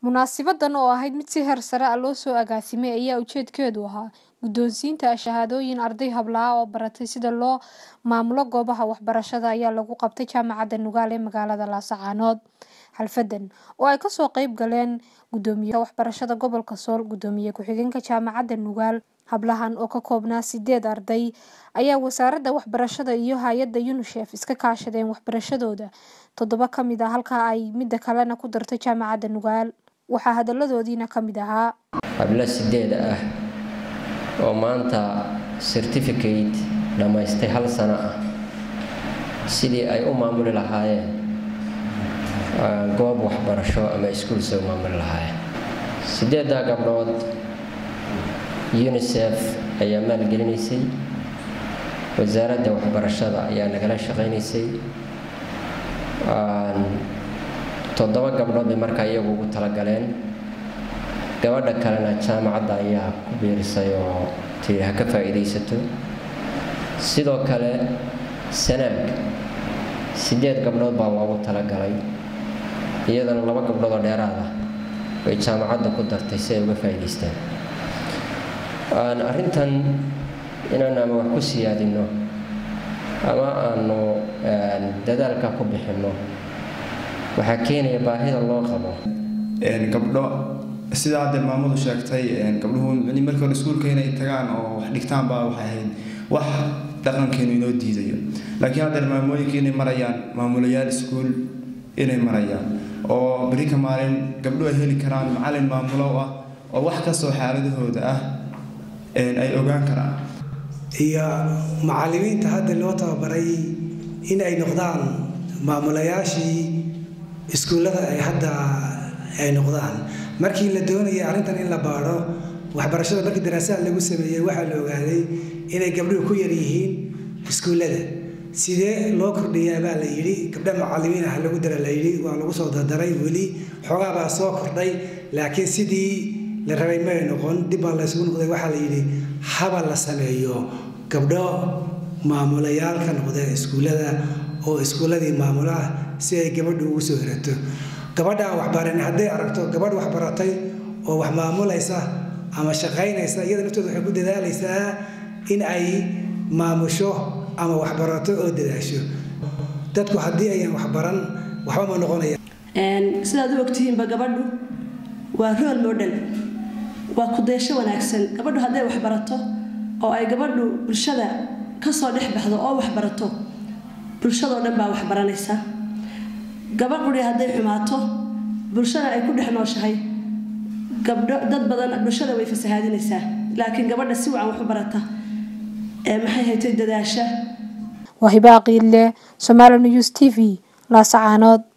Munaasabaddan oo ahayd mid si heer sare ah loo soo agaasimay ayaa ujeedkeedu ahaa guddoonsiinta shahaadooyin arday hablo ah oo baratay sida loo maamulo goobaha waxbarashada ayaa lagu qabtay Jaamacadda Nugaal ee magaalada Laascaanood. Xafladdan oo ay kasoo qayb galeen Guddoomiyaha Waxbarashada Gobolka Sool, Guddoomiye ku-xigeenka Jaamacadda Nugaal, hablahan oo ka koobnaa sideed arday ayaa Wasaaradda Waxbarashada iyo hay'adda UNICEF iska kaashadeen waxbarashadooda toddoba ka mid ah halka ay midda kalena ku dartay Jaamacadda Nugaal. Waxaa hadalladoodiina ka mid ahaa hablo sideed ah oo maanta certificate dhammaystay hal sano ah sidii ay u maamuli lahaayeen goob waxbarasho ama iskuul soo maamuli lahaayeen sideeddaa gabdhood unicef ayaa maalgelinaysay wasaaradda waxbarashada ayaa nagala shaqaynaysay toddoba gabdhood bay markaa iyagu ugu talagaleen gabadha kalena jaamacadda ayaa ku biirisay oo tii ha ka faa'iidaysato sidoo kale sanaag sideed gabdhood baa loogu talagalay iyadana laba gabdhood oo dheeraad ah bay jaamacadda ku dartay si ay uga faa'iidaystaan arrintan inaan ama wax ku siyaadino ama aanu dadaalka ku bixinno waxaa keenaya baahida loo qabo gabdho sidaa hadda maamadu sheegtay gabdhuhu markii hore iskuulka inay tagaan oo wax dhigtaan baa waxay ahayd wax dhaqankeenu inoo diidayo laakiin hadda maamooyinka inay marayaan maamulayaal iskuul inay marayaan oo beri ka maalin gabdho ay heli karaan macalin maamulo ah oo wax kastoo xaaladahooda ah ay ogaan karaan iyo macallimiinta hadda loo tababaray in ay noqdaan maamulayaashii iskuullada ay hadda ay noqdaan markii la doonayay arrintan in la baadho waxbarashada markii daraasaad lagu sameeyey waxaa la ogaaday inay gabdhuhu ku yar yihiin iskuullada sidee loo kordhiyaa baa la yidhi gabdha macallimiin ah lagu dara la yidhi waa lagu soo dardaray weli xoogaa baa soo kordhay laakiin sidii la rabay may noqon dib baa laysugu noqday waxaa la yidhi haba la sameeyo gabdho maamulayaalka noqda iskuullada oo iskuulladii maamula ah si ay gabadhu ugu soo hirato gabadha waxbaran hadday aragto gabadh waxbaratay oo wax maamulaysa ama shaqaynaysa iyada naftooda waxay ku dadaalaysaa in ay maamusho ama waxbarato oo dadaasho dadku haddii ayaan waxbaran waxba ma noqonaya sidaad u ogtihiinba gabadhu waa rool model waa kudaysho wanaagsan gabadhu hadday waxbarato oo ay gabadhu bulshada kasoo dhex baxdo oo waxbarato bulshadoo dhan baa waxbaranaysa gabadh quri hadday xumaato bulshada ay ku dhex nooshahay gabdho dad badan bulshada way fasahaadinaysaa laakiin gabadha si wacan wax u barata ee maxay haytay dadaasha Wahiba Aqile, Somali News TV, Laascaanood.